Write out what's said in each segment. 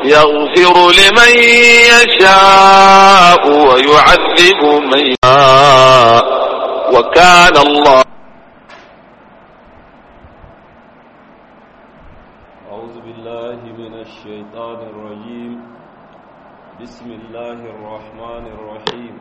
يغفر لمن يشاء ويعذب من يشاء وكان الله أعوذ بالله من الشيطان الرجيم بسم الله الرحمن الرحيم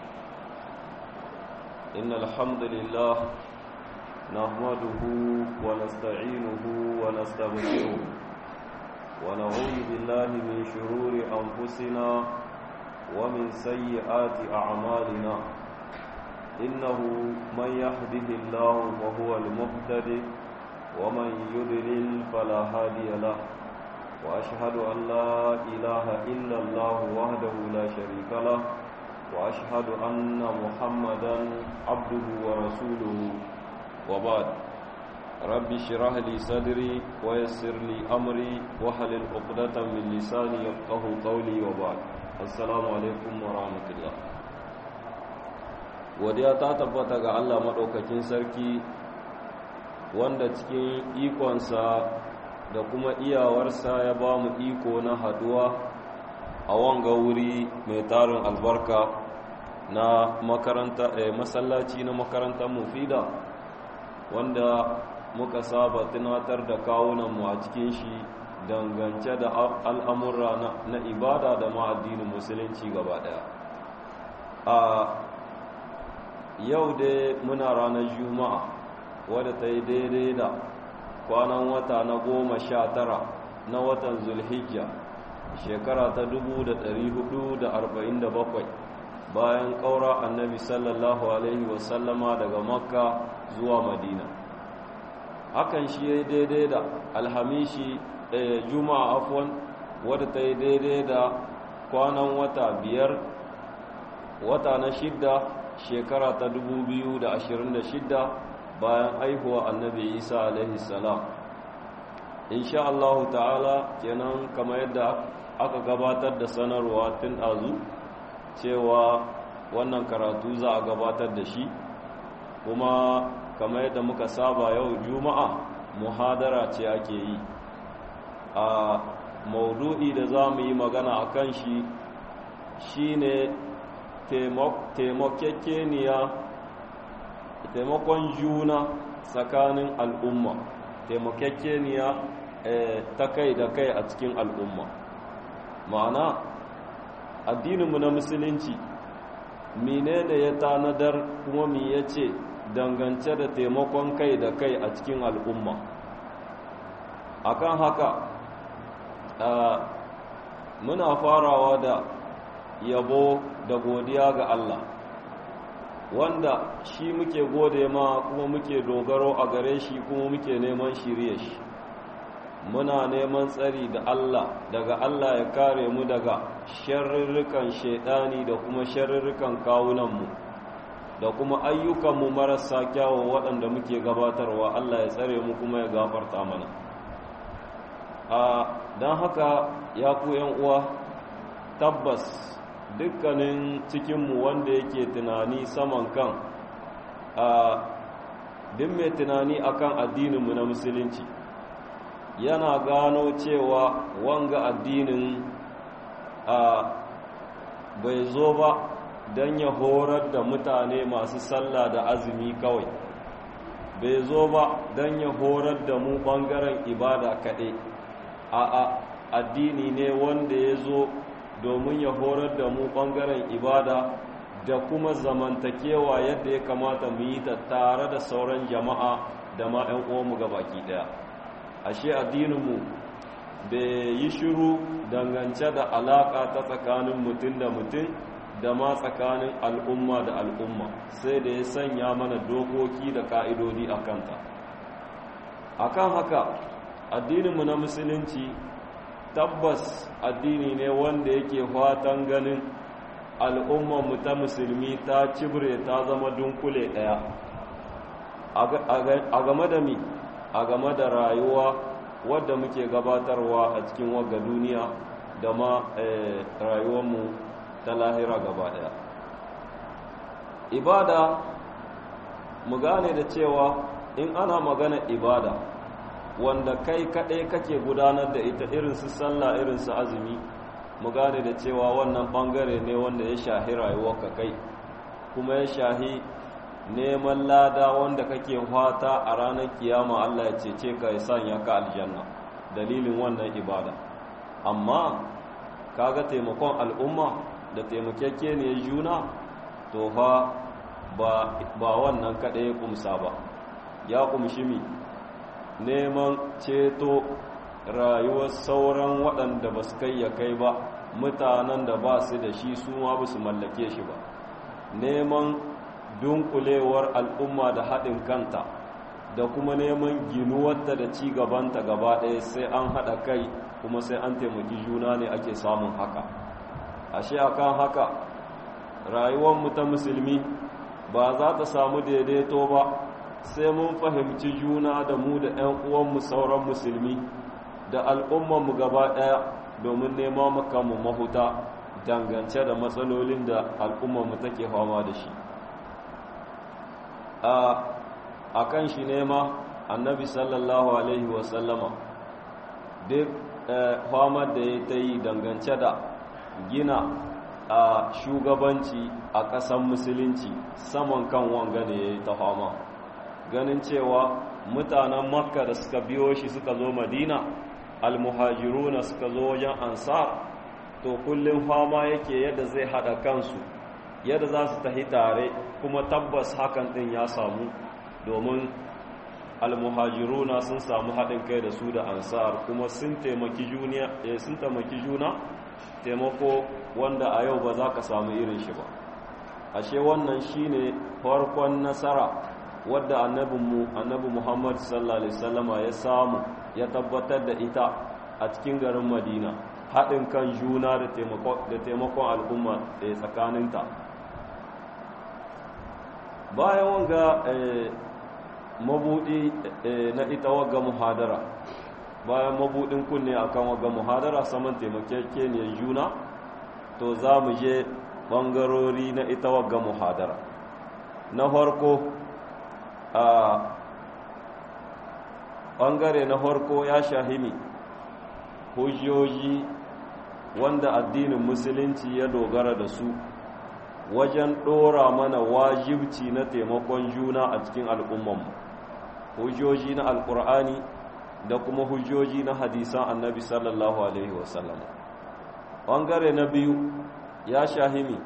إن الحمد لله نحمده ونستعينه ونستغفره ونعوذ بالله من شرور أنفسنا ومن سيئات أعمالنا إنه من يهده الله فهو المهتدي ومن يضلل فلا هادي له وأشهد أن لا إله إلا الله وحده لا شريك له وأشهد أن محمدا عبده ورسوله وبعد رب اشرح لي صدري ويسر لي أمري واحلل عقدة من لساني يفقه قولي وبعد السلام عليكم ورحمة الله godiya ta tabbata ga Allah maɗaukakin sarki wanda cikin ikonsa da kuma iyawarsa ya ba mu iko na haduwa a wanga wuri mai tarin albarka na makaranta eh, masallaci na makarantar mufida wanda muka saba tunatar da kawunanmu a cikin shi dangance da al'amurra na ibada da ma'addinin musulunci gaba daya a yau dai muna ranar juma'a wadda ta yi daidai da kwanan wata na goma sha tara na watan zulhijja shekara ta dubu da ɗari hudu da arba'in da bakwai bayan ƙaura annabi sallallahu alaihi wasallama daga makka zuwa madina hakan shi ya yi daidai da alhamishi juma'a afwan wadda ta yi daidai da kwanan wata biyar wata na shidda shekara ta dubu biyu da ashirin da shidda bayan aihuwa annabi isa alaihi salam insha Allah ta'ala kenan kamar yadda aka gabatar da sanarwa tun azu cewa wannan karatu za a gabatar da shi kuma kamar yadda muka saba yau juma'a muhadara ce ake yi a maudu'i da za mu yi magana a kan shi shine taimakekeniya taimakon juna tsakanin al'umma taimakekeniya ta kai da kai a cikin al'umma ma'ana addininmu na musulunci menene ya tanadar kuma mi ya ce dangance da taimakon kai da kai a cikin al'umma akan haka muna farawa da yabo da godiya ga Allah wanda shi muke gode ma kuma muke dogaro a gare shi kuma muke neman shirye shi muna neman tsari da Allah daga Allah ya kare mu daga sharrirrikan shaidani da kuma sharrirrikan kawunanmu da kuma ayyukanmu marasa kyawo waɗanda muke gabatarwa Allah ya tsare mu kuma ya gafarta mana a don haka ya ku uwa tabbas dukkanin cikinmu wanda yake tunani saman kan a duk mai tunani akan addininmu na musulunci yana gano cewa wanga addinin a bai zo ba don ya horar da mutane masu sallah da azumi kawai bai zo ba don ya horar da mu ɓangaren ibada kaɗai a addini ne wanda ya zo domin ya horar da mu ɓangaren ibada da kuma zamantakewa yadda ya kamata mu yi ta tare da sauran jama'a da ma 'yan uwanmu ga baki ɗaya ashe addininmu bai yi shiru dangance da alaƙa ta tsakanin mutum da mutum da ma tsakanin al'umma da al'umma sai da ya sanya mana dokoki da ƙa'idodi a kanta akan haka addininmu na musulunci tabbas addini ne wanda yake fatan ganin al'ummanmu ta musulmi ta cibre ta zama dunkule ɗaya a game da mi a game da rayuwa wadda muke gabatarwa a cikin wagga duniya da ma rayuwarmu ta lahira gaba ɗaya ibada mu gane da cewa in ana magana ibada wanda kai kaɗai kake gudanar da ita irin su sallah irin su azumi mu gane da cewa wannan ɓangare ne wanda ya shahi rayuwarka kai kuma ya shahi neman lada wanda kake fata a ranar kiyama Allah ya cece ka ya sanya ka aljanna dalilin wannan ibada amma kaga taimakon al'umma da taimakekeniyar juna to fa ba wannan kaɗai ya kumsa ba ya kumshi mi neman ceto rayuwar sauran waɗanda ba su kai ya kai ba mutanen da ba su da shi su ma ba su mallake shi ba neman dunkulewar al'umma da haɗin kanta da kuma neman ginuwarta da ci gabanta gaba ɗaya sai an haɗa kai kuma sai an taimaki juna ne ake samun haka ashe akan haka rayuwarmu ta musulmi ba za ta samu daidaito ba sai mun fahimci juna da mu da 'yan uwanmu sauran musulmi da al'ummanmu gaba ɗaya domin nema makamu mahuta dangance da matsalolin da al'ummarmu take fama da shi a kan shi nema annabi sallallahu alaihi wasallama duk famar da ya ta yi dangance da gina a shugabanci a ƙasan musulunci saman kan wanga ne ya yi ta fama ganin cewa mutanen makka da suka biyo shi suka zo madina almuhajiruna suka zo wajen ansar to kullum fama yake yadda zai hada kansu yadda za su tahi tare kuma tabbas hakan din ya samu domin almuhajiruna sun samu haɗin kai da su da ansar kuma sun taimaki juna sun taimaki juna taimako wanda a yau ba za ka samu irin shi ba ashe wannan shine farkon nasara wadda annabinmu annabi Muhammad sallallahu alaihi wasallama ya samu ya tabbatar da ita a cikin garin Madina haɗin kan juna da taimakon al'umma da tsakaninta bayan wanga mabudi na ita wagga muhadara bayan mabudin kunne akan wagga muhadara saman taimakekeniyar juna to za mu je ɓangarori na ita wagga muhadara na farko a ɓangare na farko ya shahimi hujjoji wanda addinin musulunci ya dogara da su wajen ɗora mana wajibci na taimakon juna a cikin al'ummanmu hujjoji na alƙur'ani da kuma hujjoji na hadisan annabi sallallahu alaihi wasallam ɓangare na biyu ya shahimi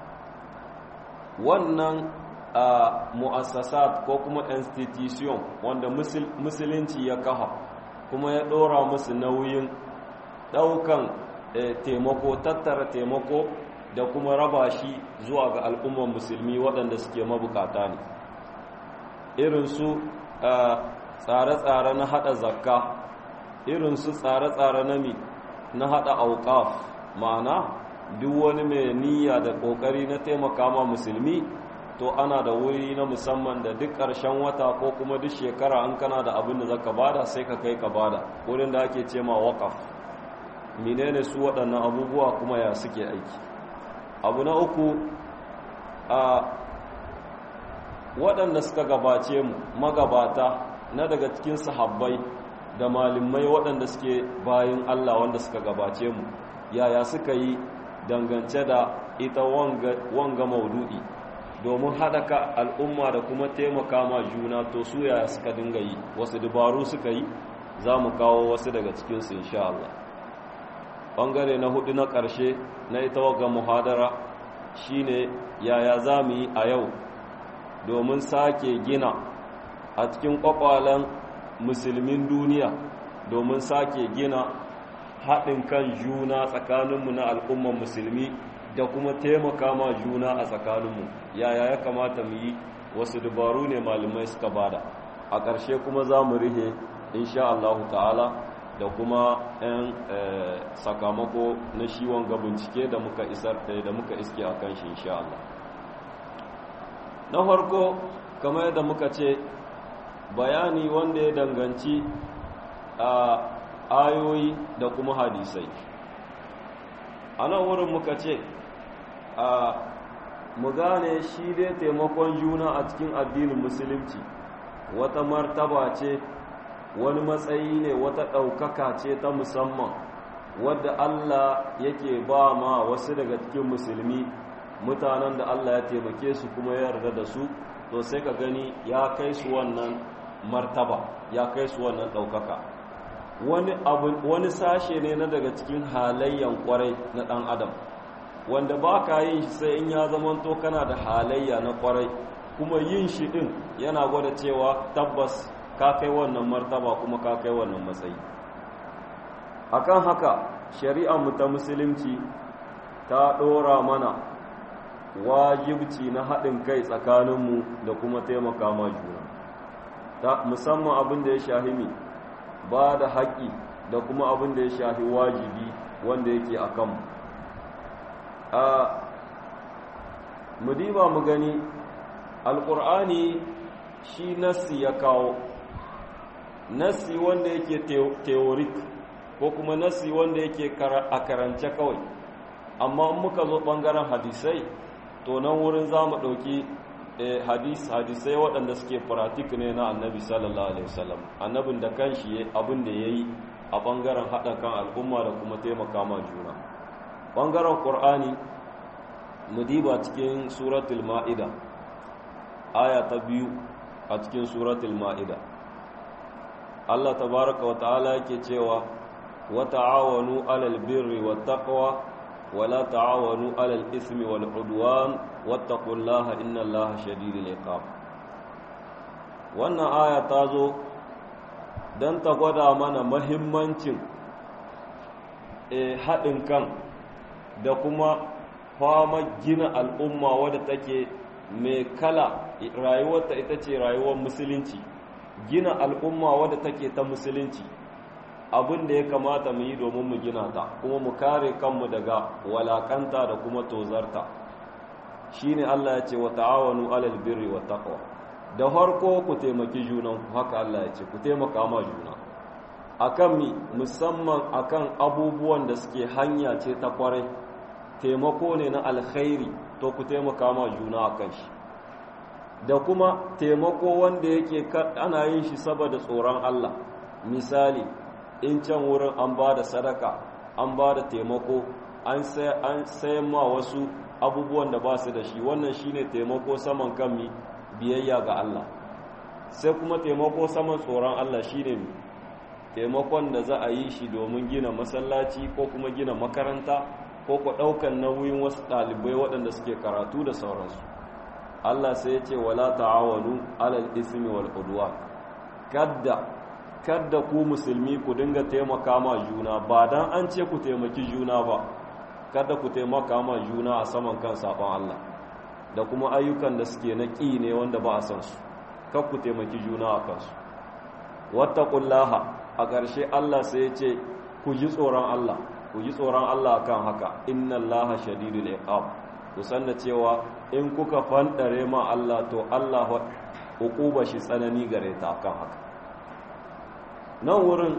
wannan a mu'assasat ko kuma institution wanda musulunci ya kafa kuma ya ɗora musu nauyin ɗaukan taimako tattara taimako da kuma raba shi zuwa ga al'ummar musulmi waɗanda suke mabukata ne irinsu tsare-tsare na haɗa zakka irinsu tsare-tsare na mi na haɗa auƙaf ma'ana duk wani mai niyya da ƙoƙari na taimaka ma musulmi to ana da wuri na musamman da duk ƙarshen wata ko kuma duk shekara an kana da abin da zaka bada sai ka kai ka bada wurin da ake ce ma waƙaf menene su waɗannan abubuwa kuma ya suke aiki abu na uku a waɗanda suka gabace mu magabata na daga cikin sahabbai da malimai waɗanda suke bayin Allah wanda suka gabace mu yaya suka yi dangance da ita wanga maudu'i domin haɗaka al'umma da kuma taimaka ma juna to su yaya suka dinga yi wasu dabaru suka yi za mu kawo wasu daga cikinsu insha Allah ɓangare na hudu na ƙarshe na ita waga muhadara shine yaya za mu yi a yau domin sake gina a cikin ƙwaƙwalen musulmin duniya domin sake gina haɗin kan juna tsakaninmu na al'umman musulmi da kuma taimaka ma juna a tsakaninmu yaya ya kamata mu yi wasu dabaru ne malamai suka bada a ƙarshe kuma za mu rihe insha Allah ta'ala da kuma 'yan sakamako na shiwon ga bincike da muka isar da muka iske a kan shi insha Allah na farko kamar yadda muka ce bayani wanda ya danganci a ayoyi da kuma hadisai a nan wurin muka ce a mu gane shi dai taimakon juna a cikin addinin musulunci wata martaba ce wani matsayi ne wata ɗaukaka ce ta musamman wadda Allah yake ba ma wasu daga cikin musulmi mutanen da Allah ya taimake su kuma ya yarda da su to sai ka gani ya kai su wannan martaba ya kai su wannan ɗaukaka wani wani sashe ne na daga cikin halayyan kwarai na ɗan adam wanda ba ka yin shi sai in ya zamanto kana da halayya na kwarai kuma yin shi ɗin yana gwada cewa tabbas ka kai wannan martaba kuma ka kai wannan matsayi akan haka shari'ar mu ta musulunci ta ɗora mana wajibci na haɗin kai tsakaninmu da kuma taimaka ma juna musamman abin da ya shahi mi ba da haƙƙi da kuma abin da ya shahi wajibi wanda yake a kanmu a mudiba mu gani alƙur'ani shi nassi ya kawo nassi wanda yake teorik ko kuma nassi wanda yake a karance kawai amma muka zo ɓangaren hadisai to nan wurin za mu ɗauki hadis hadisai waɗanda suke faratik ne na annabi sallallahu alaihi wasallam annabin da kanshi abin da ya yi a ɓangaren haɗa kan al'umma da kuma taimaka ma juna ɓangaren ƙur'ani mu diba cikin suratul ma'ida aya ta biyu a cikin suratul ma'ida Allah tabaraka wa ta'ala yake cewa wa ta'awanu alal birri wat taqwa ولا تعاونوا على الإثم والعدوان واتقوا الله إن الله شديد العقاب wannan aya ta zo don ta gwada mana mahimmancin haɗin kan da kuma fama gina al'umma wadda take mai kala rayuwarta ita ce rayuwar musulunci gina al'umma wadda take ta musulunci abin da ya kamata mu yi domin mu gina ta kuma mu kare kanmu daga walakanta da kuma tozarta shine Allah ya ce wa ta'awanu alal birri wa taqwa da harko ku taimaki junan ku haka Allah ya ce ku taimaka ma juna akan mi musamman akan abubuwan da suke hanya ce ta kwarai taimako ne na alkhairi to ku taimaka ma juna akan shi da kuma taimako wanda yake ana yin shi saboda tsoron Allah misali in can wurin an ba da sadaka an ba da taimako an sayan ma wasu abubuwan da ba su da shi wannan shine taimako saman kan mi biyayya ga Allah sai kuma taimako saman tsoron Allah shine mi taimakon da za a yi shi domin gina masallaci ko kuma gina makaranta ko ku ɗaukan nauyin wasu ɗalibai waɗanda suke karatu da sauransu Allah sai ya ce wala ta'awanu alal ismi wal udwan kadda kadda ku musulmi ku dinga taimaka ma juna ba dan an ce ku taimaki juna ba kada ku taimaka ma juna a saman kan sabon Allah da kuma ayyukan da suke na ƙi ne wanda ba a san su kar ku taimaki juna a kansu wattaqullaha a ƙarshe Allah sai ya ce ku ji tsoron Allah ku ji tsoron Allah kan haka innallaha shadidul iqab ku sanna cewa in kuka fandare ma Allah to Allah hukuba shi tsanani gare ta kan haka nan wurin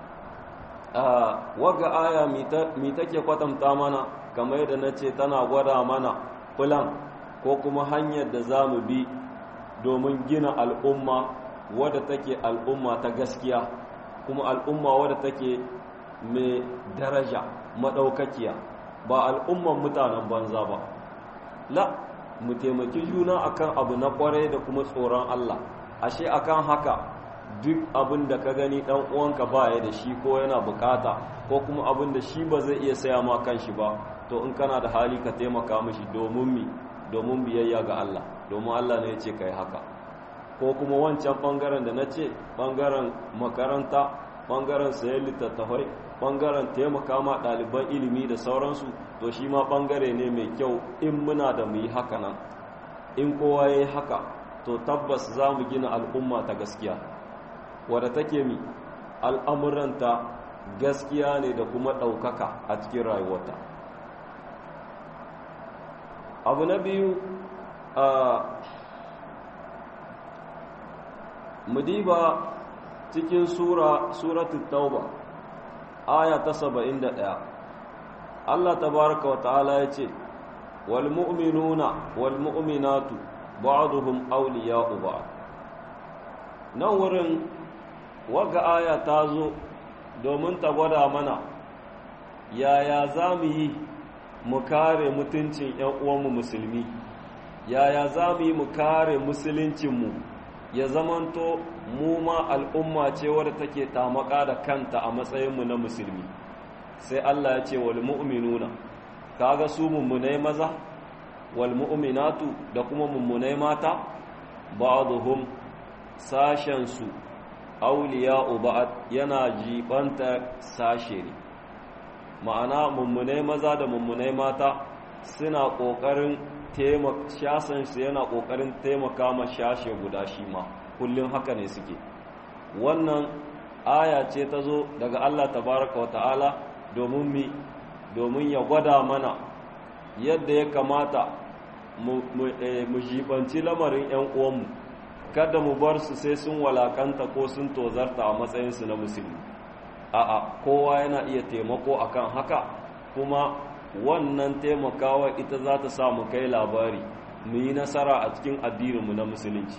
waga aya mi take kwatanta mana kamar yadda na ce tana gwada mana fulan ko kuma hanyar da za mu bi domin gina al'umma wadda take al'umma ta gaskiya kuma al'umma wadda take mai daraja maɗaukakiya ba al'umman mutanen banza ba la mu taimaki juna akan abu na kwarai da kuma tsoron Allah ashe akan haka duk abin da ka gani dan uwanka baya da shi ko yana bukata ko kuma abin da shi ba zai iya saya ma kanshi ba to in kana da hali ka taimaka mishi domin mi domin biyayya ga Allah domin Allah ne ya ce kai haka ko kuma wancan bangaren da na ce bangaren makaranta bangaren sayan littattafai bangaren taimaka ma ɗaliban ilimi da sauransu to shi ma bangare ne mai kyau in muna da mu yi haka nan in kowa ya yi haka to tabbas za mu gina al'umma ta gaskiya wadda take mi al'amuranta gaskiya ne da kuma ɗaukaka a cikin rayuwarta abu na biyu a mudiba cikin sura suratul tauba aya ta saba'in da ɗaya Allah tabaraka wa ta'ala ya ce wal mu'minuna wal mu'minatu ba'duhum awliya'u ba'd nan wurin wagga aya ta zo domin ta gwada mana yaya za mu yi mu kare mutuncin 'yan uwanmu musulmi yaya za mu yi mu kare musuluncinmu ya zamanto mu ma al'umma ce wadda take tamaka da kanta a matsayinmu na musulmi sai Allah ya ce wal mu'minuna kaga su mummunai maza wal mu'minatu da kuma mummunai mata ba'dhum sashen su awliya'u ba'd yana jibanta sashe ne ma'ana mummunai maza da mummunai mata suna kokarin shasansu yana ƙoƙarin taimaka ma shashe guda shi ma kullum haka ne suke wannan aya ce ta zo daga Allah tabaraka wa ta'ala domin mi domin ya gwada mana yadda ya kamata mu jibanci lamarin 'yan uwanmu kada mu bar su sai sun walakanta ko sun tozarta a matsayinsu na musulmi a'a kowa yana iya taimako akan haka kuma wannan taimakawa ita za ta sa mu kai labari mu yi nasara a cikin addininmu na musulunci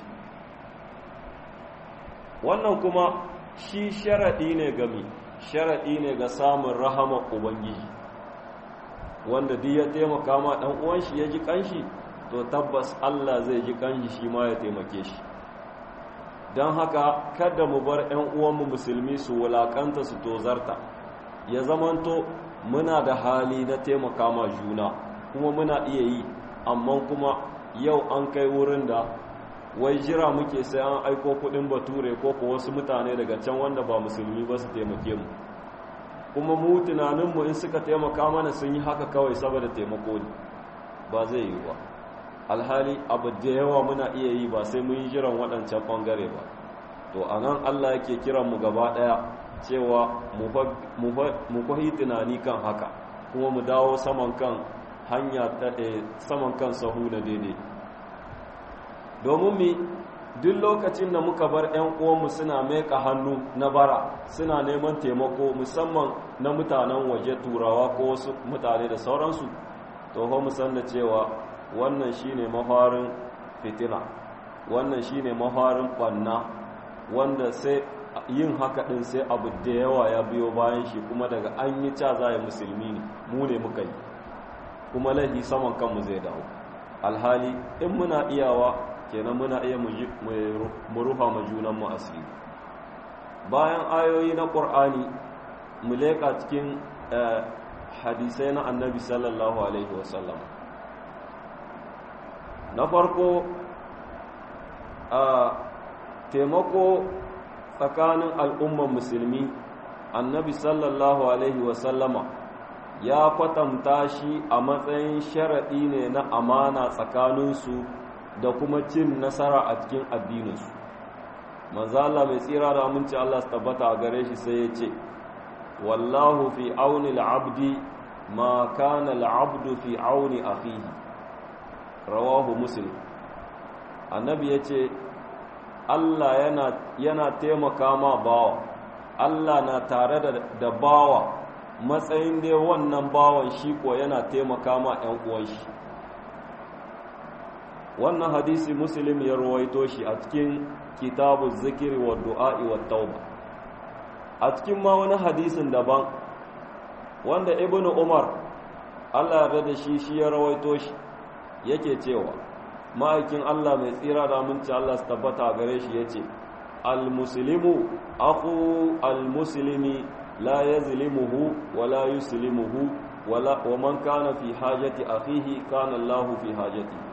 wannan kuma shi sharaɗi ne ga mi sharaɗi ne ga samun rahama ubangiji wanda duk ya taimaka ma ɗan uwan shi ya ji kanshi to tabbas Allah zai ji kanshi shi ma ya taimake shi don haka kada mu bar 'yan uwanmu musulmi su wulakanta su tozarta ya zamanto muna da hali na taimaka ma juna kuma muna iya yi amma kuma yau an kai wurin da wai jira muke sai an aiko kudin bature ko ko wasu mutane daga can wanda ba musulmi ba su taimake mu kuma mu tunaninmu in suka taimaka mana sun yi haka kawai saboda taimako ne ba zai yi ba alhali abu da yawa muna iya yi ba sai mun yi jiran waɗancan ɓangare ba to a nan allah yake kiran mu gaba ɗaya cewa mu kwahi tunani kan haka kuma mu dawo saman kan hanya ta saman kan sahu na daidai domin mi duk lokacin da muka bar 'yan uwanmu suna meka hannu na bara suna neman taimako musamman na mutanen waje turawa ko wasu mutane da sauransu to mu san da cewa wannan shine mafarin fitina wannan shine mafarin banna wanda sai yin haka din sai abu da yawa ya biyo bayan shi kuma daga an yi ca za musulmi ne mu ne muka yi kuma laifi saman kanmu zai dawo alhali in muna iyawa kenan muna iya mu rufa ma junanmu asiri bayan ayoyi na ƙur'ani mu leƙa cikin hadisai na annabi sallallahu alaihi wasallam na farko a taimako tsakanin al'umman musulmi annabi sallallahu alaihi wasallama ya kwatanta shi a matsayin sharaɗi ne na amana tsakaninsu da kuma cin nasara a cikin addininsu manzala mai tsira da aminci Allah su tabbata a gare shi sai ya ce wallahu fi auni al'abdi ma kana al'abdu fi auni akhihi rawahu muslim annabi ya ce Allah yana, yana taimaka ma bawa Allah na tare da, da bawa matsayin dai wannan bawan shi ko yana taimaka ma 'yan uwan shi wannan hadisi muslim ya rawaito shi a cikin kitabu zikiri wa du'a'i wa tauba a cikin ma wani hadisin daban wanda ibnu umar Allah ya da shi shi ya rawaito shi yake cewa ma'aikin Allah mai tsira da aminci Allah su tabbata gare shi yace al-muslimu akhu al-muslimi la yazlimuhu wa la yuslimuhu wa man kana fi hajati akhihi kana Allah fi hajatihi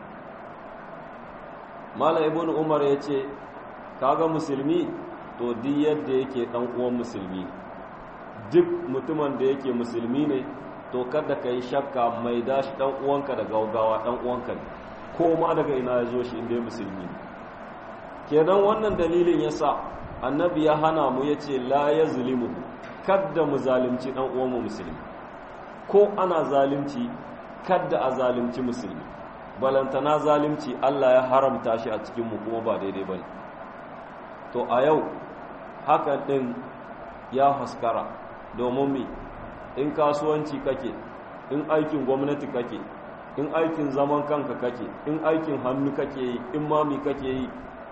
mala ibn umar ya ce kaga musulmi to duk yadda yake dan uwan musulmi duk mutumin da yake musulmi ne to kada ka yi shakka mai dashi dan uwanka da gaugawa dan uwanka ne ko ma daga ina ya zo shi inda ya musulmi ne kenan wannan dalilin yasa annabi ya hana mu ya ce la ya zulimu kadda mu zalimci dan uwanmu musulmi ko ana zalimci kadda a zalimci musulmi balantana zalimci Allah ya haramta shi a cikinmu kuma ba daidai ba ne to a yau hakan ɗin ya haskara domin mi in kasuwanci kake in aikin gwamnati kake in aikin zaman kanka kake in aikin hannu kake yi in mami kake yi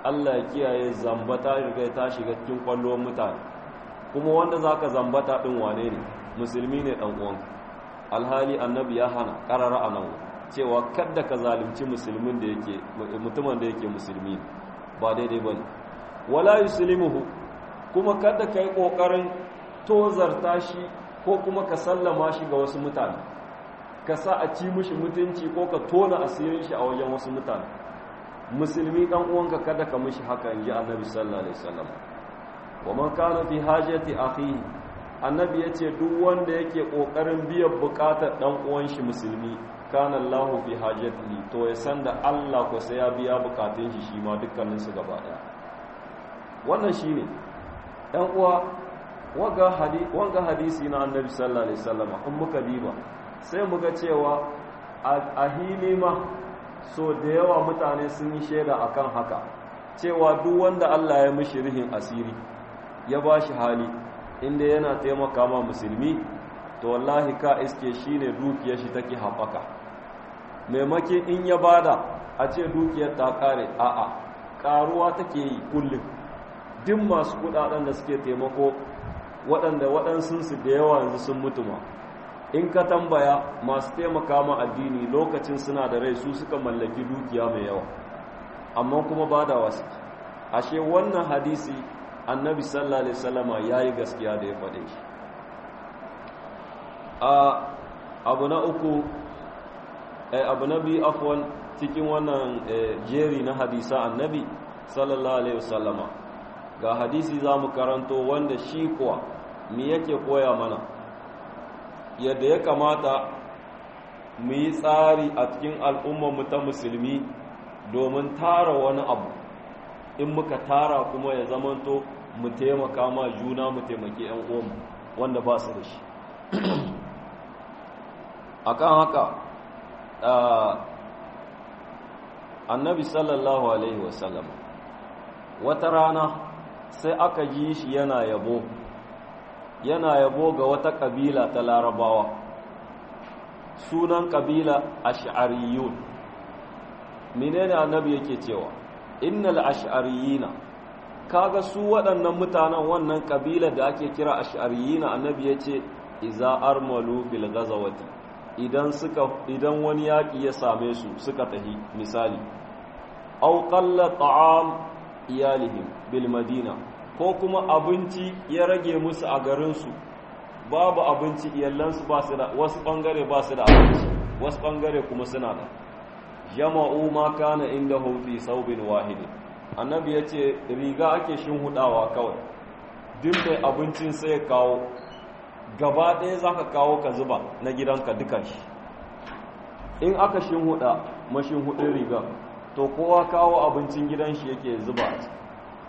Allah ya kiyaye zambata riga ta shiga cikin kwallon mutane kuma wanda zaka zambata din wane ne musulmi ne dan uwanka alhali annabi ya hana karara anan cewa kada ka zalunci musulmin da yake mutumin da yake musulmi ba daidai bane wala yuslimuhu kuma kada kai kokarin tozarta shi ko kuma ka sallama shi ga wasu mutane ka sa a ci mishi mutunci ko ka tona asirin shi a wajen wasu mutane musulmi dan uwanka kada ka mishi haka inji annabi sallallahu alaihi wasallam wa man kana fi hajati akhihi annabi yace duk wanda yake kokarin biyan bukatar dan uwan shi musulmi kana Allahu fi hajatihi to ya san da Allah ko sai ya biya bukatun shi shi ma dukkanin su gaba daya wannan shine dan uwa wanga hadisi wanga hadisi na annabi sallallahu alaihi wasallam in muka diba sai muga cewa a hili ma so da yawa mutane sun yi shaida akan haka cewa duk wanda Allah ya mishi rihin asiri ya ba shi hali inda yana taimaka ma musulmi to wallahi ka iske shi ne dukiyar shi take haɓaka maimakin in ya bada a ce dukiyar ta ƙare a'a ƙaruwa take yi kullum duk masu kuɗaɗen da suke taimako waɗanda waɗansunsu da yawa yanzu sun mutu ma in ka tambaya masu taimaka ma addini lokacin suna da rai su suka mallaki dukiya mai yawa amma kuma ba da wasu ashe wannan hadisi annabi sallallahu alaihi wasallama yayi gaskiya da ya faɗe shi a abu na uku eh, abu na biyu afwan cikin wannan jeri na hadisa annabi sallallahu alaihi wasallama ga hadisi za mu karanto wanda shi kuwa mi yake koya mana yadda ya kamata mu yi tsari a cikin al'ummarmu ta musulmi domin tara wani abu in muka tara kuma ya zamanto mu taimaka ma juna mu taimaki 'yan uwanmu wanda ba su da shi akan haka annabi sallallahu alaihi wasallam wata rana sai aka ji shi yana yabo yana yabo ga wata kabila ta larabawa sunan kabila ash'ariyun menene annabi yake cewa innal ash'ariyina kaga su waɗannan mutanen wannan kabila da ake kira ash'ariyina annabi yace iza armalu fil ghazawati idan suka idan wani yaki ya same su suka tahi misali aw qalla ta'am iyalihim bil madina ko kuma abinci ya rage musu a garinsu babu abinci iyalansu ba su da wasu bangare ba su da abinci wasu bangare kuma suna da jama'u ma kana inda fi saubin wahidi annabi ya ce riga ake hudawa kawai duk mai abincin sai ya kawo gaba ɗaya za ka kawo ka zuba na gidanka dukan shi in aka huda mashin hudun riga to kowa kawo abincin gidan shi yake zuba a ciki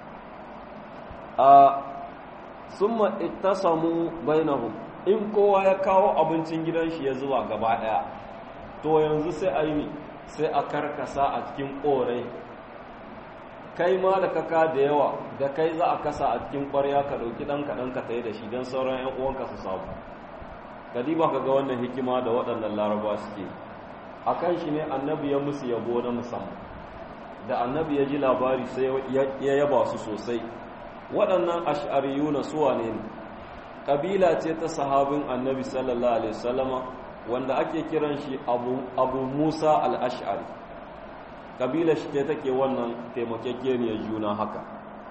a summa ittasamu bainahum in kowa ya kawo abincin gidan shi ya zuwa gaba daya to yanzu sai a yi sai a karkasa a cikin korai kai ma da kaka da yawa da kai za a kasa a cikin kwarya ka dauki dan kaɗan ka tayi da shi don sauran yan uwanka su samu kadiba ka ga wannan hikima da waɗannan laraba suke a kan shi ne annabi ya musu yabo na musamman da annabi ya ji labari sai ya yaba su sosai waɗannan ash'ariyuna suwa ne ƙabila ce ta sahabin annabi sallallahu alaihi wasallama wanda ake kiran shi abu, abu musa al'ash'ari ƙabila shi ce take wannan taimakekeniyar juna haka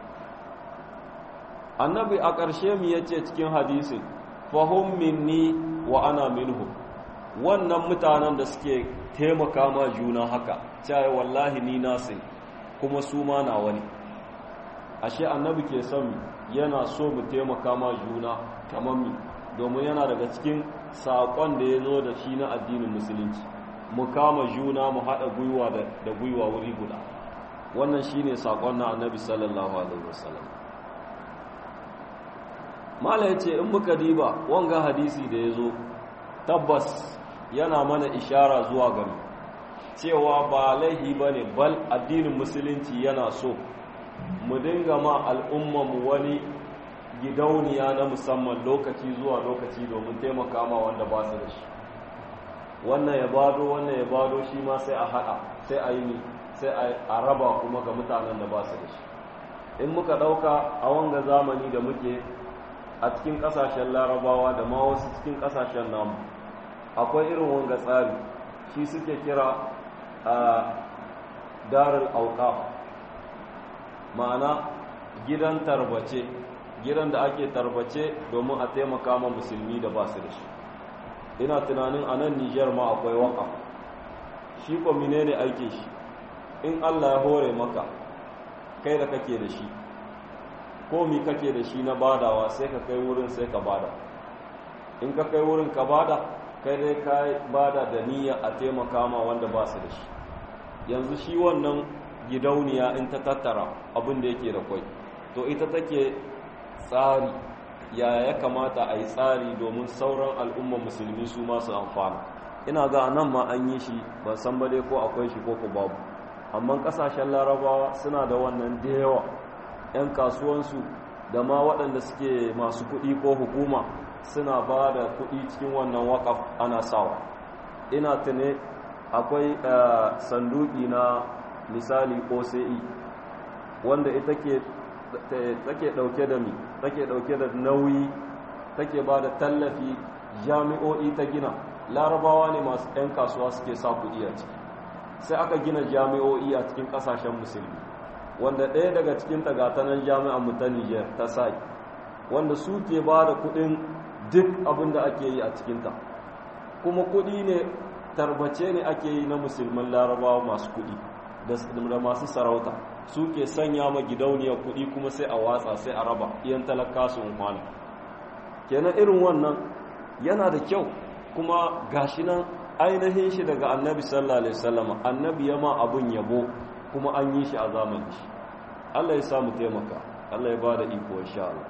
annabi a ƙarshe mu ya ce cikin hadisin fahim minni wa ana minhu wannan mutanen da suke taimaka ma juna haka cewa wallahi ni nasu kuma su ma na wani ashe annabi ke son yana so mu taimaka ma juna kamar mi domin yana daga cikin saƙon da ya zo da shi na addinin musulunci mu kama juna mu haɗa gwiwa da gwiwa wuri guda wannan shi ne saƙon na annabi sallallahu alaihi wasallam mala ya ce in muka diba wanga hadisi da ya zo tabbas yana mana ishara zuwa gari cewa ba laihi ba ne bal addinin musulunci yana so mu dinga ma al'ummanmu wani gidauniya na musamman lokaci zuwa lokaci domin taimaka ma wanda ba su da shi wannan ya bado wannan ya bado shi ma sai a haɗa sai a yi mi sai a raba kuma ga mutanen da ba su da shi in muka ɗauka a wanga zamani da muke a cikin ƙasashen larabawa da ma wasu cikin ƙasashen namu akwai irin wanga tsari shi suke kira a darul auqaf ma'ana gidan tarbace gidan da ake tarbace domin a taimaka ma musulmi da ba su da shi ina tunanin a nan nijar ma akwai waka shi ko menene aikin shi in allah ya hore maka kai da kake da shi ko mi kake da shi na badawa sai ka kai wurin sai ka bada in ka kai wurin ka bada kai dai ka bada da niyya a taimaka ma wanda ba su da shi yanzu shi wannan gidauniya in ta tattara abin da yake da kwai to ita take tsari ya ya kamata a yi tsari domin sauran al'ummar musulmi su masu amfana ina ga nan ma an yi shi ban san ba dai ko akwai shi ko ku babu amma kasashen larabawa suna da wannan da yawa 'yan kasuwansu da ma waɗanda suke masu kuɗi ko hukuma suna ba da kuɗi cikin wannan waƙaf ana sawa ina tune akwai sanduki na misali oce wanda ita ke take dauke da mi take dauke da nauyi take ba da tallafi jami'o'i ta gina larabawa ne masu 'yan kasuwa suke sa kuɗi a ciki sai aka gina jami'o'i a cikin ƙasashen musulmi wanda ɗaya daga cikin tagatanan jami'an mu ta niger ta sai wanda su ke ba da kuɗin duk abin da ake yi a cikinta kuma kuɗi ne tarbace ne ake yi na musulman larabawa masu kuɗi da masu sarauta su ke sanya ma gidauniyar kuɗi kuma sai a watsa sai a raba iyan talaka su umarni kenan irin wannan yana da kyau kuma gashi nan ainihin shi daga annabi sallallahu alaihi wasallam annabi ya ma abun yabo kuma an yi shi a zamanin shi Allah ya samu taimaka Allah ya bada iko insha Allah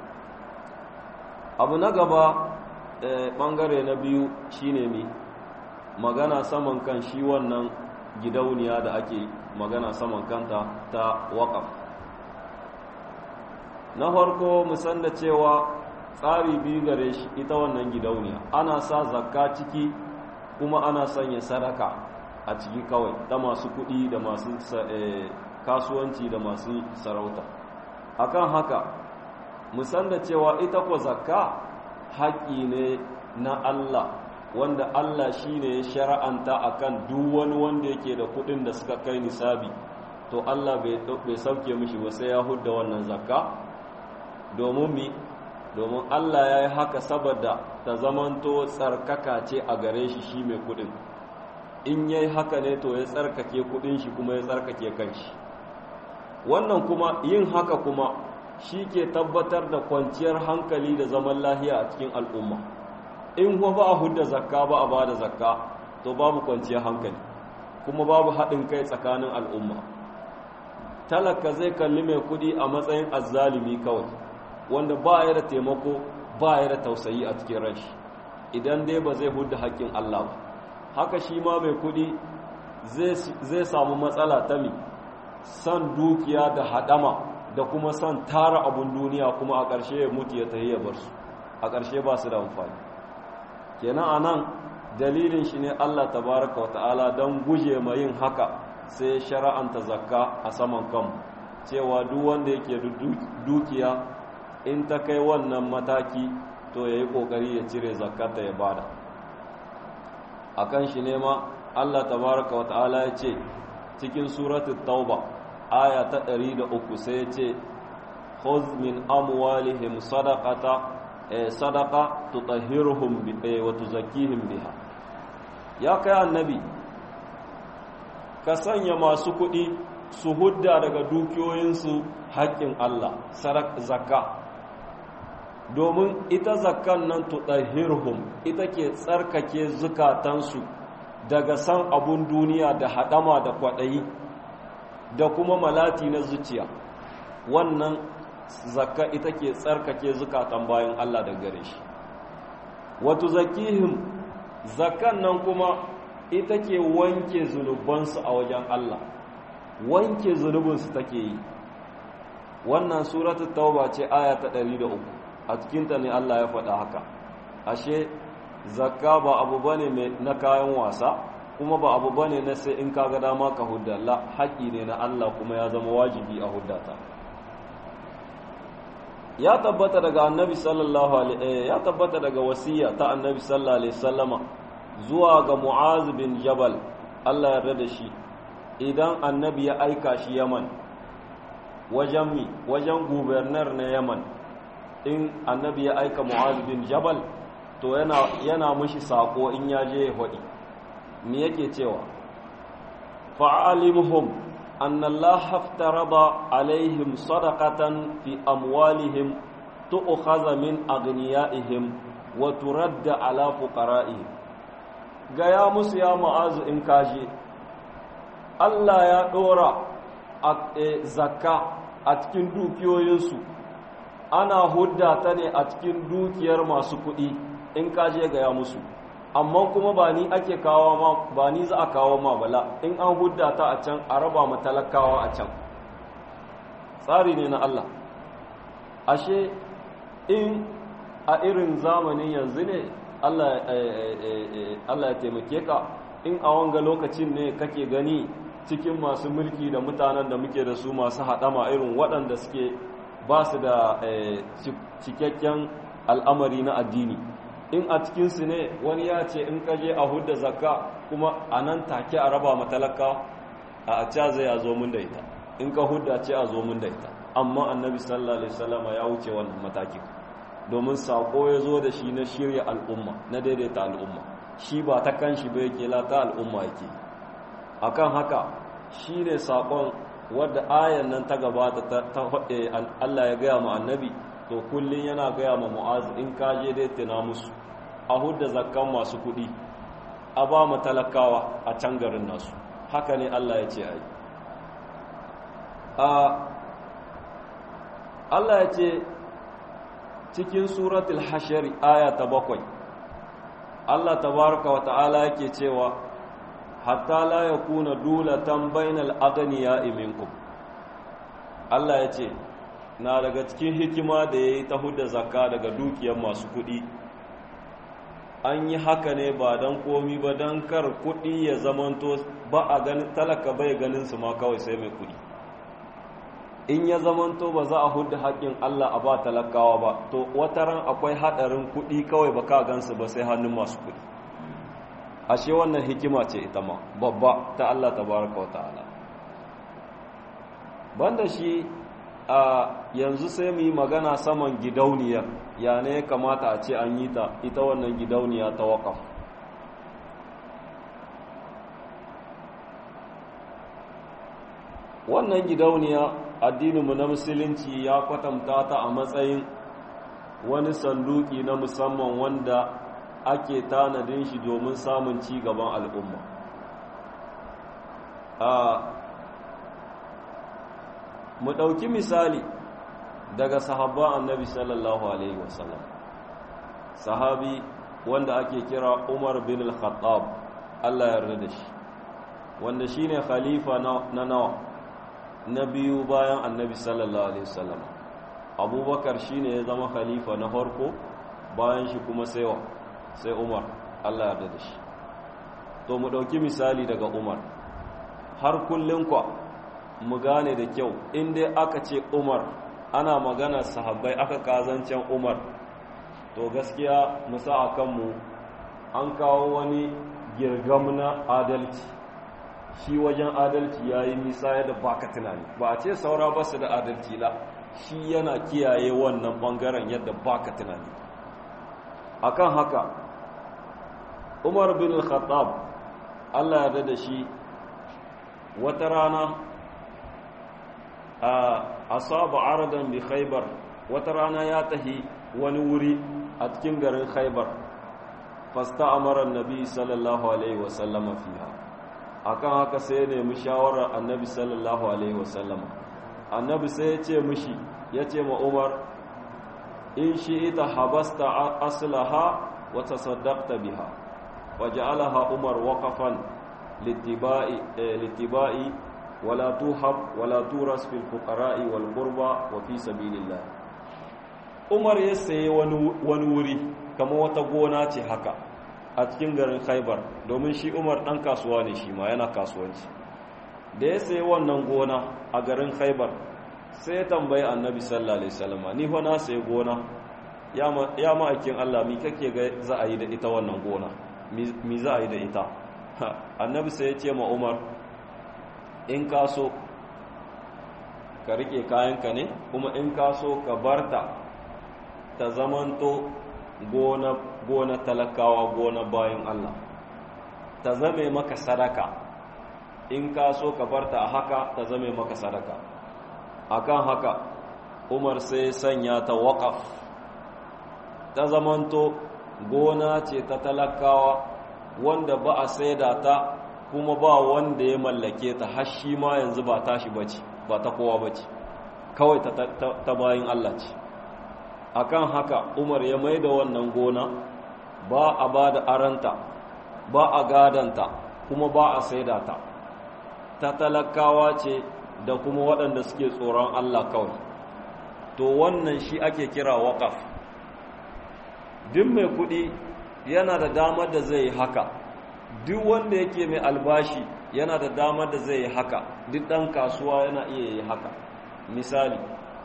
abu na gaba bangare na biyu shine mi magana saman kan shi wannan gidauniya da ake magana saman kanta ta waƙaf na farko musan da cewa tsari biyu gare shi ita wannan gidauniya ana sa zakka ciki kuma ana sanya sadaka a ciki kawai da masu kuɗi da masu kasuwanci da masu sarauta akan haka musan da cewa ita ko zakka haƙƙi ne na Allah wanda Allah shi ne ya shara'anta a kan duk wani wanda yake da kudin da suka kai nisabi to Allah bai sauke mishi ba sai ya hudda wannan zakka domin mi domin Allah ya yi haka saboda ta zamanto tsarkaka ce a gare shi shi mai kudin in ya yi haka ne to ya tsarkake kudin shi kuma ya tsarkake kanshi wannan kuma yin haka kuma shi ke tabbatar da kwanciyar hankali da zaman lahiya a cikin al'umma in kuma ba a hudda zakka ba a ba da zakka to babu kwanciyar hankali kuma babu haɗin kai tsakanin al'umma talaka zai kalli mai kuɗi a matsayin azzalimi kawai wanda ba ya da taimako ba ya da tausayi a cikin rashi idan dai ba zai hudda haƙƙin Allah ba haka shi ma mai kuɗi zai samu matsala ta mi san dukiya da haɗama da kuma san tara abun duniya kuma a ƙarshe ya mutu ya tahi ya bar su a ƙarshe ba su da amfani kenan a nan dalilin shi ne Allah tabaraka wa ta'ala don guje ma yin haka sai shara'anta zakka a saman kanmu cewa duk wanda yake dukiya in ta kai wannan mataki to ya yi ƙoƙari ya cire zakkata ya bada a kan shi ne ma Allah tabaraka wa ta'ala ya ce cikin suratul tauba aya ta 103 sai ya ce khudh min amwalihim sadaqata sadaka tutahhiruhum wa tuzakkihim biha ya kai annabi ka sanya masu kuɗi su hudda daga dukiyoyinsu haƙƙin Allah zakka domin ita zakkan nan tutahhiruhum ita ke tsarkake zukatansu daga san abun duniya da haɗama da kwaɗayi da kuma malati na zuciya wannan zakka ita ke tsarkake zukatan bayan Allah da gare shi wato zakihim zakkan nan kuma ita ke wanke zunubansu a wajen Allah wanke zunubinsu take yi wannan suratu tauba ce aya ta 103 a cikinta ne Allah ya faɗa haka ashe zakka ba abu bane mai na kayan wasa kuma ba abu bane na sai in kaga dama ka hudda la haƙi ne na Allah kuma ya zama wajibi a huddata ya tabbata daga annabi sallallahu alaihi ya tabbata daga wasiya ta annabi sallallahu alaihi wasallama zuwa ga mu'az bin jabal Allah ya rada shi idan annabi ya aika shi yaman wajen mi wajen gubernar na yaman in annabi ya aika mu'az bin jabal to yana yana mushi sako in ya je ya hodi me yake cewa fa'alimhum anna Allah haftarada alaihim sadaqatan fi amwalihim tu'khadha min aghniyaihim wa turadda ala fuqara'ihim gaya musu ya mu'azu in kaje Allah ya dora zakka a cikin dukiyoyinsu ana hudda ta ne a cikin dukiyar masu kuɗi in kaje gaya musu amma kuma ba ni ake kawo ma ba ni za a kawo ma bala in an hudda ta a can a raba ma talakawa a can tsari ne na Allah ashe in a irin zamanin yanzu ne Allah ya taimake ka in a wanga lokacin ne kake gani cikin masu mulki da mutanen da muke da su masu haɗama irin waɗanda suke ba su da cikakken al'amari na addini in a cikinsu ne wani ya ce in kaje a hudda zakka kuma a nan take a raba matalaka a a ca zai a zo mun da ita in ka hudda ce a zo mun da ita amma annabi sallallahu alaihi wasallama ya wuce wannan matakin domin sako ya zo da shi na shirya al'umma na daidaita al'umma shi ba ta kan shi ba yake la ta al'umma yake akan haka shi ne sakon wadda ayan nan ta gabata ta haɗe Allah ya gaya ma annabi to kullum yana gaya ma mu'azu in ka je dai tuna musu a hudda zakkan masu kuɗi a ba mu talakawa a can garin nasu haka ne Allah ya ce ai Allah ya ce cikin suratul hashari aya ta bakwai Allah tabaraka wa ta'ala yake cewa hatta la yakuna dulatan bainal aghniya'i minkum Allah ya ce na daga cikin hikima da yayi ta hudda zakka daga dukiyar masu kuɗi an yi haka ne ba dan komi ba dan kar kuɗi ya zamanto ba a ganin talaka bai ganin su ma kawai sai mai kuɗi in ya zamanto ba za a hudu haƙƙin Allah a ba talakawa ba to wataran akwai haɗarin kuɗi kawai ba ka gansu ba sai hannun masu kuɗi ashe wannan hikima ce ita ma babba ta Allah tabaraka wa ta'ala banda shi a yanzu sai mu yi magana saman gidauniyar ya ne ya kamata a ce an yi ta ita wannan gidauniya ta waƙaf wannan gidauniya addininmu na musulunci ya kwatanta ta a matsayin wani sanduki na musamman wanda ake tanadin shi domin samun ci gaban al'umma mu ɗauki misali daga sahabban annabi sallallahu alaihi wasallam sahabi wanda ake kira umar bin al-khattab allah yarda da shi wanda shine khalifa na nawa na biyu bayan annabi sallallahu alaihi wasallam abubakar shine ya zama khalifa na farko bayan shi kuma sai sai umar allah yarda da shi to mu ɗauki misali daga umar har kullum kwa mu gane da kyau in dai aka ce umar ana magana sahabbai aka kazancen umar to gaskiya musa a kanmu an kawo wani girgam na adalci shi wajen adalci ya yi nisa yadda ba ka tunani ba a ce saura ba su da adalci la shi yana kiyaye wannan bangaren yadda ba ka tunani akan haka umar bin al-khattab allah ya da shi wata rana a asaba aradan bi khaybar wata rana ya tahi wani wuri a cikin garin khaybar fasta amara annabi sallallahu alaihi wasallama fiha akan haka sai ya nemi shawarar annabi sallallahu alaihi wasallama annabi sai ya ce mishi ya ce ma umar in shi ita habasta aslaha wa tasaddaqta biha waja'alaha umar waqafan littiba'i littiba'i ولا توهب ولا تورث في الفقراء والغربى وفي سبيل الله Umar ya sayi wani wuri kama wata gona ce haka a cikin garin khaibar domin shi umar ɗan kasuwa ne shi ma yana kasuwanci da ya sayi wannan gona a garin khaibar sai ya tambayi annabi sallallahu alaihi wasallam ni fa na sayi gona ya ma'aikin Allah mi kake ga za a yi da ita wannan gona mi za a yi da ita annabi sai ya ce ma umar in ka so ka rike kayanka ne kuma in ka so ka barta ta zamanto gona gona talakawa gona bayan Allah ta zame maka sadaka in ka so ka barta a haka ta zame maka sadaka akan haka umar sai sanya ta waƙaf ta zamanto gona ce ta talakawa wanda ba a saida ta kuma ba wanda ya mallake ta har shi ma yanzu ba tashi bace ba ta kowa bace kawai ta, ta, bayin Allah ce akan haka Umar ya maida wannan gona ba a ba da aranta ba a gadanta kuma ba a saida ta ta talakawa ce da kuma waɗanda suke tsoron Allah kawai to wannan shi ake kira waƙaf duk mai kuɗi yana da damar da zai yi haka duk wanda yake mai albashi yana da damar da zai yi haka duk ɗan kasuwa yana iya yi haka misali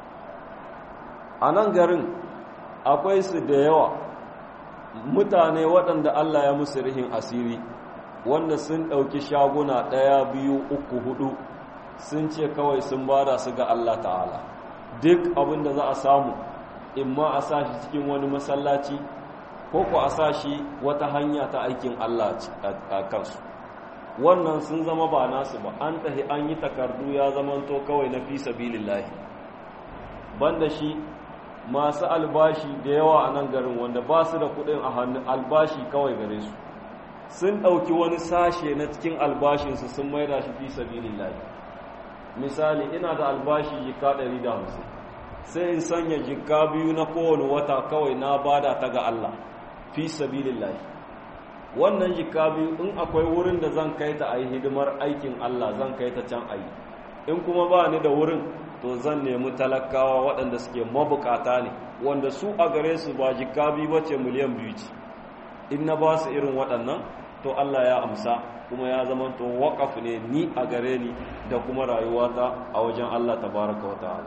a nan garin akwai su da yawa mutane waɗanda Allah ya musu rihin asiri wanda sun ɗauki shaguna ɗaya biyu uku hudu sun ce kawai sun bada su ga Allah ta'ala duk abin da za a samu imma a sa shi cikin wani masallaci ko ku a sa shi wata hanya ta aikin Allah a kansu wannan sun zama ba nasu ba an tahi an yi takardu ya zamanto kawai na fi sabilillahi banda shi masu albashi da yawa a nan garin wanda ba su da kudin a hannun albashi kawai gare su sun ɗauki wani sashe na cikin albashinsu sun maida shi fi sabilillahi misali ina da albashi jika 150 sai in sanya jika biyu na kowane wata kawai na bada ta ga Allah fi sabilillahi wannan jika biyu in akwai wurin da zan kai ta a yi hidimar aikin Allah zan kai ta can a yi in kuma ba ni da wurin to zan nemi talakawa waɗanda suke mabukata ne wanda su a gare su ba jika biyu bace miliyan biyu ce in na ba su irin waɗannan to Allah ya amsa kuma ya zama to waƙaf ne ni a gare ni da kuma rayuwata a wajen Allah tabaraka wa ta'ala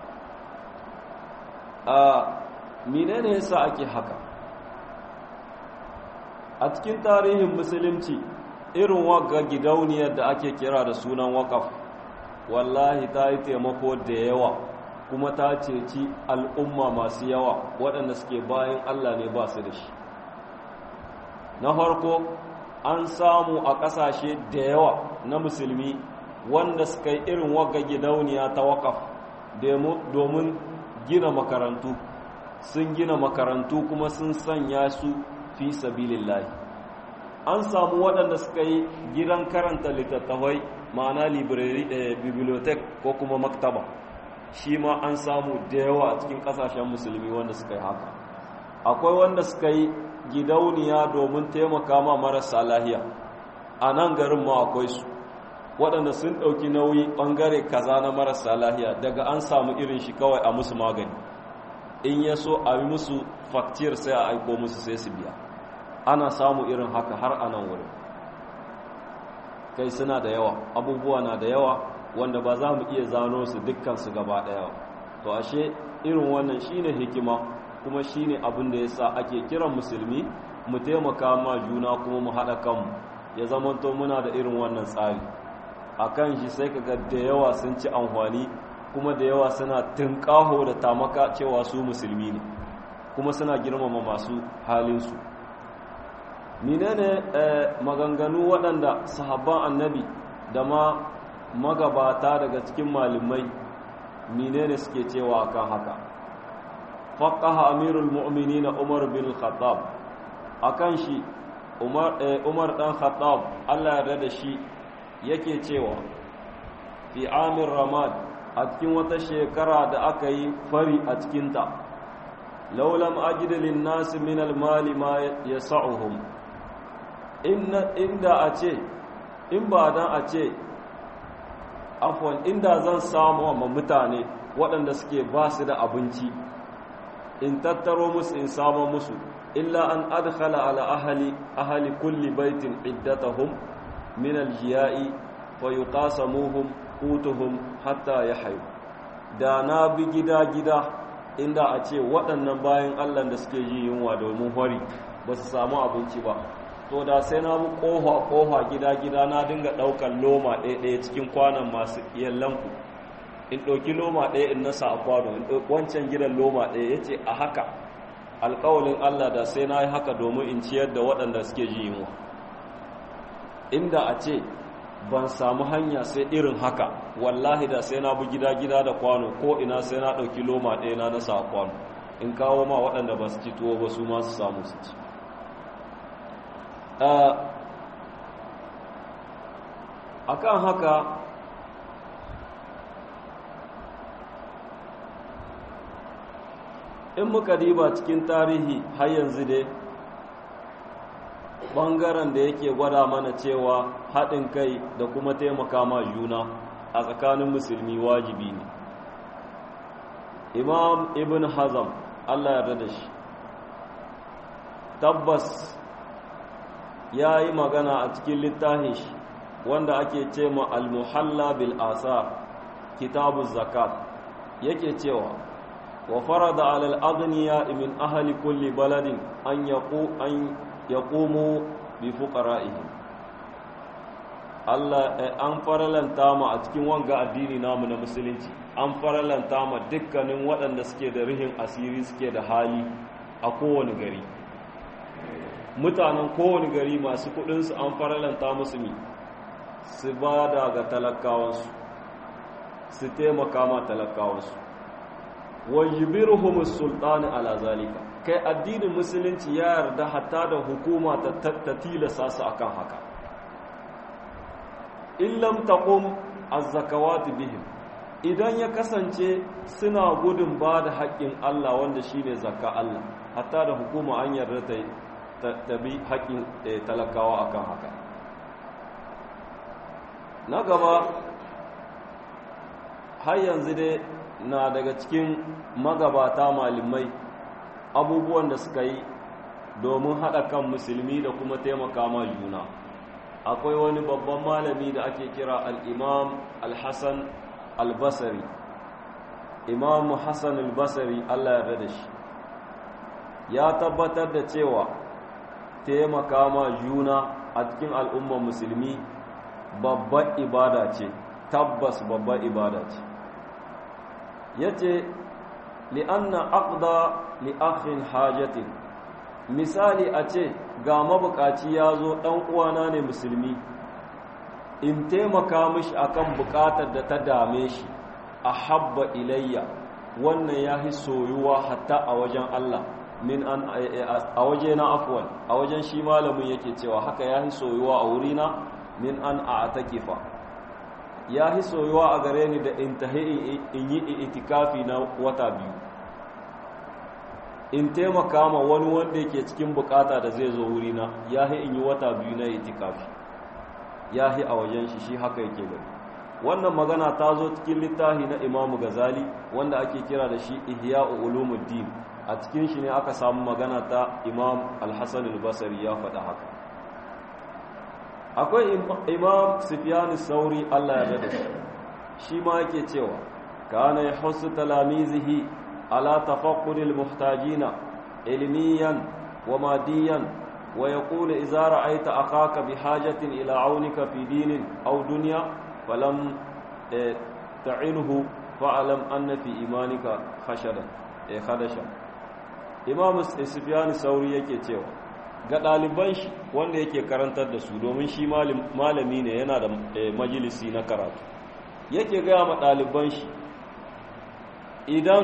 a menene yasa ake haka a cikin tarihin musulunci irin wagga gidauniyar da ake kira da sunan waƙaf wallahi ta yi taimako da yawa kuma ta ceci al'umma masu yawa waɗanda suke bayan Allah ne ba su da shi na farko an samu a ƙasashe da yawa na musulmi wanda suka yi irin wagga gidauniya ta waƙaf domin gina makarantu sun gina makarantu kuma sun sanya su fi sabilillahi an samu waɗanda suka yi gidan karanta littattafai ma'ana library da bibliotek ko kuma maktaba shi ma an samu da yawa a cikin ƙasashen musulmi wanda suka yi haka akwai wanda suka yi gidauniya domin taimaka ma marasa lahiya a nan garin ma akwai su waɗanda sun ɗauki nauyi ɓangare kaza na marasa lahiya daga an samu irin shi kawai a musu magani in ya so a yi musu faktiyar sai a aiko musu sai su biya ana samu irin haka har a nan wurin kai suna da yawa abubuwa na da yawa wanda ba za mu iya zano su dukkansu gaba ɗaya to ashe irin wannan shine hikima kuma shine abin da yasa ake kiran musulmi mu taimaka ma juna kuma mu haɗa kanmu ya zamanto muna da irin wannan tsari a kan shi sai kaga da yawa sun ci amfani kuma da yawa suna tunƙaho da tamaka cewa su musulmi ne kuma suna girmama masu halinsu menene maganganu waɗanda sahabban annabi da ma magabata daga cikin malamai menene suke cewa akan haka faqaha amirul mu'minin umar bin khattab akan shi umar umar dan khattab Allah ya da shi yake cewa fi amir ramad a cikin wata shekara da aka yi fari a cikinta laulam ajida lin nas min al mali ma yas'uhum inda a ce in ba dan a ce afwan inda zan samu wa mutane waɗanda suke ba su da abinci in tattaro musu in samu musu illa an adkhala ala ahli ahli kulli baitin iddatahum min aljiya'i wa yuqasamuhum qutuhum hatta yahyu da na bi gida gida inda a ce waɗannan bayan Allah da suke yi yunwa domin hori ba su samu abinci ba to da sai na bi ƙofa ƙofa gida gida na dinga ɗaukar loma ɗaya ɗaya cikin kwanan masu yallanku in ɗauki loma ɗaya in nasa a kwano in ɗauki wancan gidan loma ɗaya ya ce a haka alƙawalin Allah da sai na yi haka domin in ciyar da waɗanda suke ji yunwa inda a ce ban samu hanya sai irin haka wallahi da sai na bi gida-gida da kwano ko ina sai na ɗauki loma ɗaya na nasa a kwano in kawo ma waɗanda ba su ci tuwo ba su ma su samu su ci a kan haka in muka diba cikin tarihi har yanzu dai ɓangaren da yake gwada mana cewa haɗin kai da kuma taimaka ma juna a tsakanin musulmi wajibi ne imam ibn hazam allah yarda da shi tabbas ya yi magana a cikin littafin shi wanda ake ce ma al-muhalla bil asar kitabu zakat yake cewa wa farada alal aghniya min ahli kulli baladin an yaqu an yaqumu bi fuqara'ihim Allah an faralanta mu a cikin wanga addini namu na musulunci an faralanta mu dukkanin waɗanda suke da rihin asiri suke da hali a kowane gari mutanen kowane gari masu kudinsu an faralanta musu mi su ba da ga talakawansu su taimaka ma talakawansu wajibiruhum sultani ala zalika kai addinin musulunci ya yarda hatta da hukuma ta tilasa su akan haka in lam taqum az-zakawat bihim idan ya kasance suna gudun ba da haƙƙin Allah wanda shine zakka Allah hatta da hukuma an yarda ta tabi haƙƙin talakawa akan haka na gaba har yanzu dai na daga cikin magabata malamai abubuwan da suka yi domin haɗa kan musulmi da kuma taimaka ma juna akwai wani babban malami da ake kira al'imam al-hassan al-basari imam hassan al-basari allah ya da shi ya tabbatar da cewa taimaka ma juna a cikin al'ummar musulmi babbar ibada ce tabbas babbar ibada ce ya ce li'anna aqda li'akhin hajatin misali a ce ga mabukaci ya zo ɗan uwana ne musulmi in taimaka mishi akan bukatar da ta dame shi a habba ilayya wannan ya fi soyuwa hatta a wajen Allah min an a waje na afwan a wajen shi malamin yake cewa haka ya fi soyuwa a wurina min an a takifa ya fi soyuwa a gare ni da in tahi in yi itikafi na wata biyu in taimaka ma wani wanda yake cikin bukata da zai zo wurina ya fi in yi wata biyu na itikafi ya fi a wajen shi shi haka yake gani wannan magana ta zo cikin littafi na imamu gazali wanda ake kira da shi ihya'u ulumuddin a cikin shi ne aka samu magana ta imam al-hassan al-basri ya faɗa haka akwai imam sufyan sauri Allah ya dade shi ma yake cewa kana yahussu talamizihi ala tafaqqudil muhtajina ilmiyan wa madiyan wa yaqulu idza ra'aita akhaka bihajatin ila aunika fi dinin aw dunya falam ta'inhu fa'alam anna fi imanika khashadan eh khadasha imam sufyan sauri yake cewa ga ɗaliban shi wanda yake karantar da su domin shi malami ne yana da majalisi na karatu yake gaya ma ɗaliban shi idan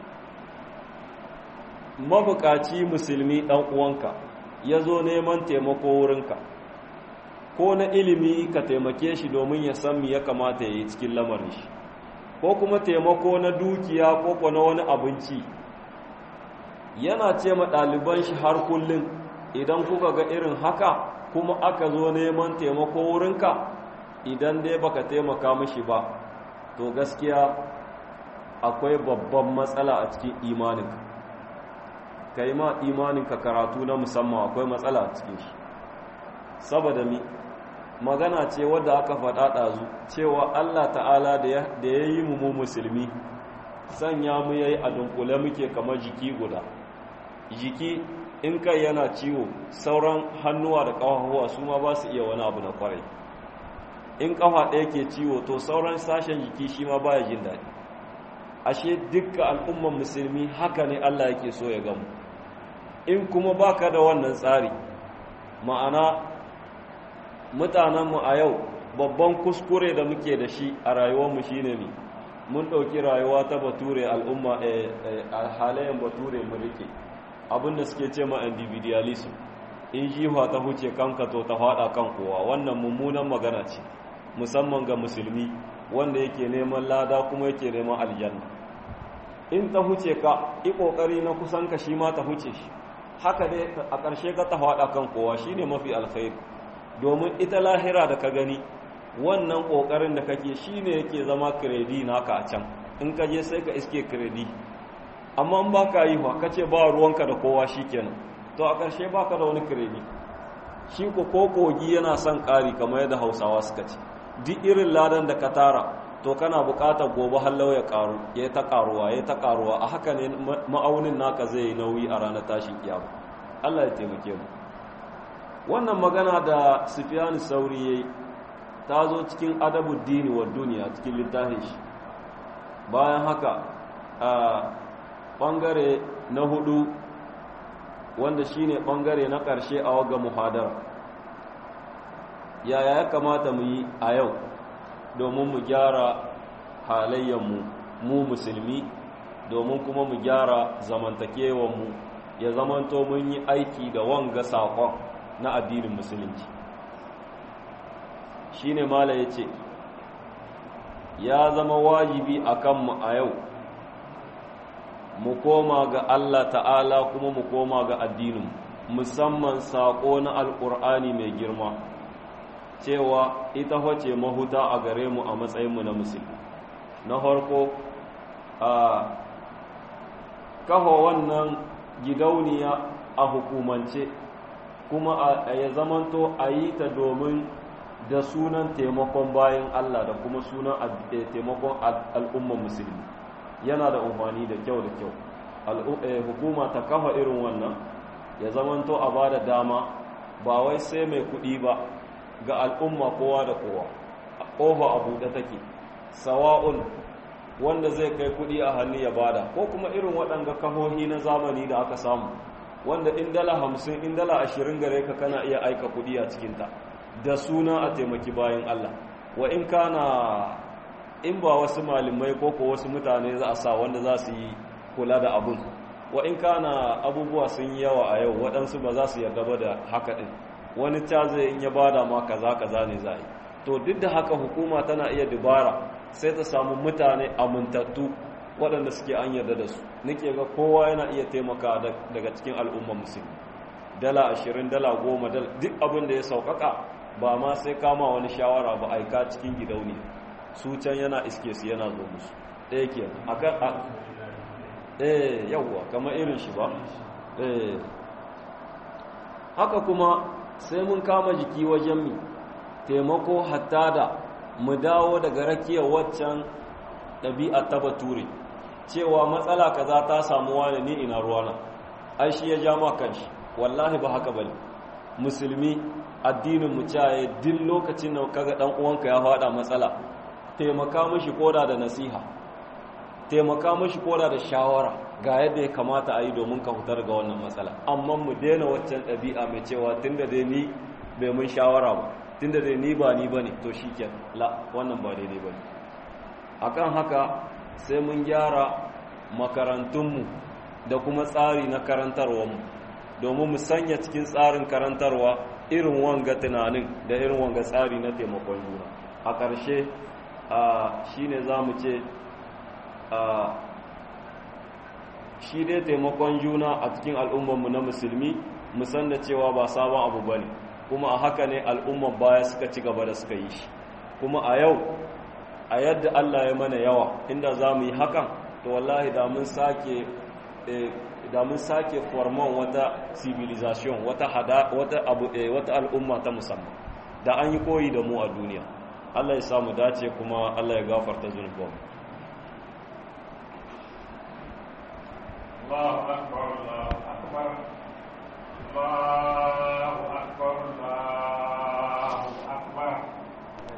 mabukaci musulmi ɗan uwanka ya zo neman taimako wurinka ko na ilimi ka taimake shi domin ya san me ya kamata ya yi cikin lamarin shi ko kuma taimako na dukiya ko ko na wani abinci yana ce ma ɗaliban shi har kullum idan kuka ga irin haka kuma aka zo neman taimako wurinka idan dai baka taimaka mishi ba to gaskiya akwai babban matsala a cikin imaninka ka yi ma imaninka karatu na musamman akwai matsala a cikin shi saboda mi magana ce wadda aka faɗa ɗazu cewa Allah ta'ala da ya yi mu musulmi sanya mu yayi a dunkule muke kamar jiki guda jiki in kai yana ciwo sauran hannuwa da ƙafafuwa su ma ba su iya wani abu na kwarai in ƙafa ɗaya ke ciwo to sauran sashen jiki shi ma baya jin daɗi ashe dukkan al'umman musulmi haka ne Allah yake so ya gamu in kuma baka da wannan tsari ma'ana mutanenmu a yau babban kuskure da muke da shi a rayuwarmu shine ne mun ɗauki rayuwa ta bature al'umma a halayen bature mu rike abinda suke ce ma individualism in jiwa ta huce kanka to ta faɗa kan kowa wannan mummunan magana ce musamman ga musulmi wanda yake neman lada kuma yake neman aljanna in ta huce ka yi ƙoƙari na kusan ka shi ma ta huce shi haka dai a ƙarshe ka ta faɗa kan kowa shine mafi alkhairi domin ita lahira da ka gani wannan ƙoƙarin da kake shi ne yake zama kiredi naka a can in ka je sai ka iske kiredi amma in ba ka yi wa ka ce ba ruwanka da kowa shi kenan to a ƙarshe ba ka da wani kiredi shi ko ko kogi yana son ƙari kamar yadda hausawa suka ce duk irin ladan da ka tara to kana buƙatar gobe hallau ya ƙaru ya ta ƙaruwa ya ta ƙaruwa a haka ne ma'aunin naka zai yi nauyi a ranar tashin kiyama Allah ya taimake mu wannan magana da Sufyan Sauri yayi ta zo cikin adabu dini wa duniya cikin littafin shi bayan haka a ɓangare na hudu wanda shine ɓangare na ƙarshe a waga muhadara yaya ya kamata mu yi a yau domin mu gyara halayyanmu mu musulmi domin kuma mu gyara zamantakewanmu ya zamanto mun yi aiki da wanga saƙon na addinin musulunci shi ne mala ya ce ya zama wajibi a kanmu a yau mu koma ga Allah ta'ala kuma mu koma ga addinin musamman saƙo na alƙur'ani mai girma cewa ita wace mahuta a gare mu a matsayinmu na musulmi na farko a kafa wannan gidauniya a hukumance kuma a ya zamanto a yi ta domin da sunan taimakon bayan Allah da kuma sunan taimakon al'umman musulmi yana da umarni da kyau da kyau hukuma ta kafa irin wannan ya zamanto a ba da dama ba wai sai mai kuɗi ba ga al'umma kowa da kowa ƙofa a buɗe take sawa'un wanda zai kai kuɗi a hannu ya bada ko kuma irin waɗanga kahohi na zamani da aka samu wanda in dala hamsin in dala ashirin gare ka kana iya aika kuɗi a cikinta da suna a taimaki bayan Allah wa in kana in ba wasu malamai ko ko wasu mutane za a sa wanda za su yi kula da abun wa in kana abubuwa sun yi yawa a yau waɗansu ba za su yarda ba da haka ɗin wani ta zai in ya bada ma kaza kaza ne za yi to duk da haka hukuma tana iya dubara sai ta samu mutane amintattu waɗanda suke an yarda da su nake ga kowa yana iya taimaka daga cikin al'ummar musulmi dala ashirin dala goma dala duk abin da ya sauƙaƙa ba ma sai kama wani shawara ba aika cikin gidauniya su can yana iske su yana zo musu ɗaya ke akan a eh yawwa kamar irin shi ba eh haka kuma sai mun kama jiki wajen mi taimako hatta da mu dawo daga rakiyar waccan ɗabi'a ta bature cewa matsala kaza ta samu wani ni ina ruwana ai shi ya ja ma kanshi wallahi ba haka bane musulmi addinin mu caye duk lokacin da kaga dan uwanka ya fada matsala taimaka mishi koda da nasiha taimaka mishi koda da shawara ga yadda ya kamata a yi domin ka fitar ga wannan matsala amma mu daina waccan ɗabi'a mai cewa tunda dai ni bai mun shawara ba tunda dai ni ba ni bane to shikenan la wannan ba daidai bane akan haka sai mun gyara makarantunmu da kuma tsari na karantarwarmu domin mu sanya cikin tsarin karantarwa irin wanga tunanin da irin wanga tsari na taimakon juna a ƙarshe shi ne za mu ce shi dai taimakon juna a cikin al'ummanmu na musulmi musan da cewa ba sabon abu ba ne kuma a haka ne al'umman baya suka ci gaba da suka yi shi kuma a yau a yadda Allah ya mana yawa inda za mu yi hakan to wallahi da mun sake da mun sake forman wata civilization wata hada wata abu eh, wata al'umma ta musamman da an yi koyi da mu a duniya Allah ya samu dace kuma Allah ya gafarta zunubanmu Allahu akbar